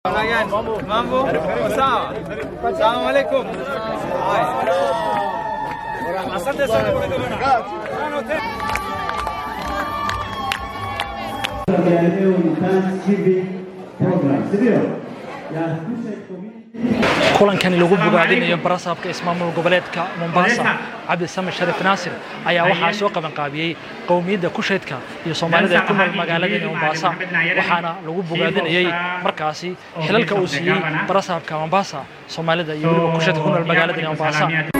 Mambo sawa. Salamu alaikum. Asante sana bwana gavana. Leo ni Thanksgiving program, sivyo? Ya Kushite Community kulankani lagu bogaadinayo barasaabka ismaamul goboleedka mombasa cabdisame sharif naasir ayaa waxaa soo qabanqaabiyey qowmiyadda kusheedka iyo soomaalida ee ku nool magaaladani mombasa waxaana lagu bogaadinayey markaasi xilalka uu siiyey barasaabka mombasa soomaalida iyo weliba kusheedka ku nool magaaladani mombasa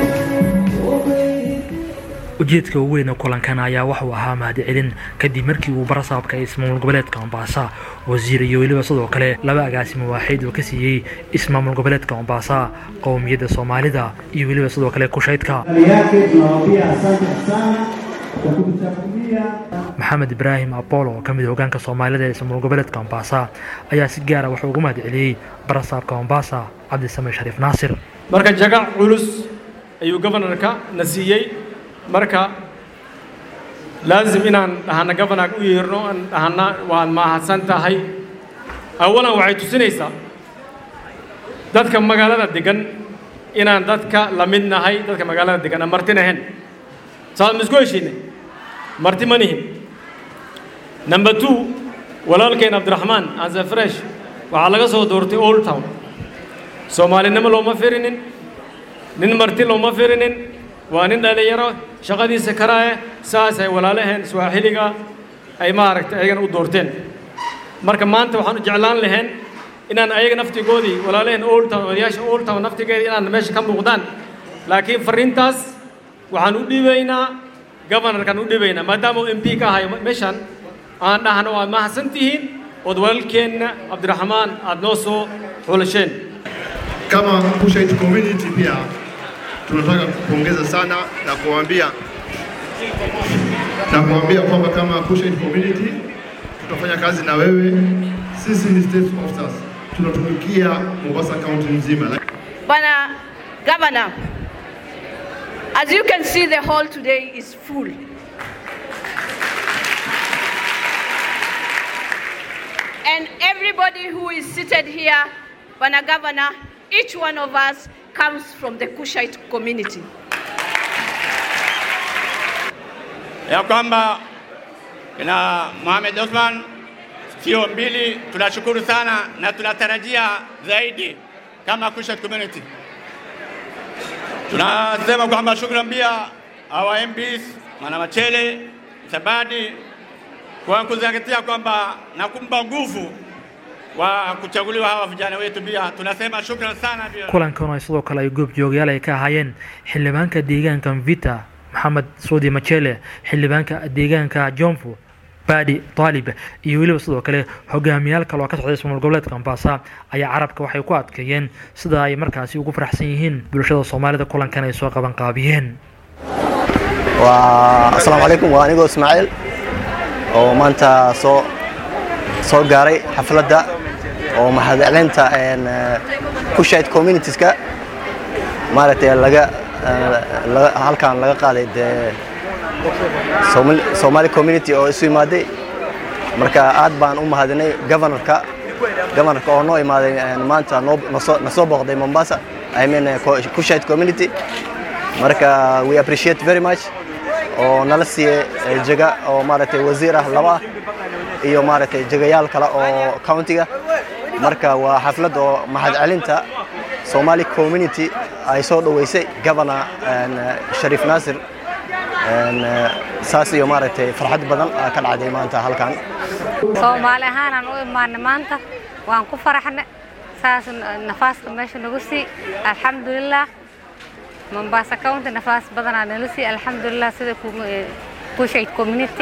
ujeedka ugu weyn ee kulankan ayaa waxuu ahaa mahadcelin kadib markii uu barasaabka ismaamul goboleedka mombasa wasiir iyo weliba sidoo kale laba agaasimo waaxid oo ka siiyey ismaamul goboleedka mombasa qowmiyadda soomaalida iyo weliba sidoo kale kushaydka Hali yake tunawaambia asante sana kwa kutuchagulia maxamed ibraahim apolo oo ka mid ah hogaanka soomaalida ee ismaamul goboleedka mombasa ayaa si gaara wuxuu ugu mahadceliyey barasaabka mombasa cabdisame shariif naasir marka jagac culus ayuu gobanarka na siiyey marka laazim inaan dhahana gobanarka u yeerno aan dhahana waad mahadsan tahay awalan waxay tusinaysaa dadka magaalada degan inaan dadka la mid nahay dadka magaalada degan aan marti nahayn saad ma isku heshiinay marti ma nihin number two walaalkeen cabdiraxmaan anse fresh waxaa laga soo doortay old town soomaalinimo looma firinin nin marti looma firinin waa nin dhallinyaro shaqadiisa karaaye saas ay walaalaheen swaaxiliga ay maaragtay ayagana u doorteen marka maanta waxaan u jeclaan lahayn inaan ayaga naftigoodii walaalaheen old town odayaasha old town naftigeeda inaan meesha ka muuqdaan laakiin farriintaas waxaan u dhibaynaa gobanarkaan u dhibaynaa maadaama uu m p ka ahayo meeshan aan dhahno waad mahadsan tihiin ood walaalkeenna cabdiraxmaan aad noo soo xulasheen kama Kushite community pia tunataka kupongeza sana na kuambia na kuambia kwamba kama Kushite community tutafanya kazi na wewe. Sisi ni state officers, tunatumikia Mombasa county nzima. Bana Governor, as you can see, the hall today is full. And everybody who is seated here, Bana Governor, each one of us comes from the Kushite community. ya kwamba kina Mohamed Osman sio mbili. Tunashukuru sana na tunatarajia zaidi kama Kushite community. Tunasema kwamba shukrani pia our MPs Mwana Machele Sabadi kwa kuzingatia kwamba na kumpa nguvu wa kuchaguliwa hawa vijana wetu. Pia tunasema shukrani sana pia. kulankan oo sidoo kale ay goobjoogayaal ay ka ahaayeen xildhibaanka deegaanka mvita maxamed suudi machele xildhibaanka deegaanka jonfu baadi taalib iyo weliba sidoo kale hogaamiyaal kale oo ka socday ismaamul goboleedka mombasa ayaa carabka waxay ku adkeeyeen sida ay markaasi ugu faraxsan yihiin bulshada soomaalida kulankan ay soo qaban qaabiyeen waa asalaamu calaykum waa anigoo ismaaciil oo maanta soo soo gaaray xafladda oo mahadcelinta een, eh, kushite communitieska maaragtay laga eh, laga- halkan laga qaaday dee Somali- Somali community oo isu imaaday marka aad baan u mahadinay governorka governorka oo noo imaaday een, maanta noo nasoo- nasoo booqday Mombasa I mean eh, Ko- Kushite community marka we appreciate very much oo nala siiyey eh, jaga oo maaragtay wasiir ah laba ah iyo maaragtay jagayaal kale oo countiga marka waa xaflad oo mahadcelinta Somali community ay soo dhaweysay governor een, eh, Sharif Nasir een, eh, saas iyo maaragtay farxad badan aa ka dhacday maanta halkan soomaali ahaanaan u imaanay maanta waan ku faraxnay saas nafaaska meesha nagu sii alxamdulilah mombasa county nafaas badanaa nala sii alxamdulilah sida kushayt community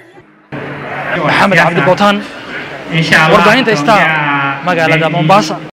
maxamed cabdi bootaan warbaahinta star magaalada mombasa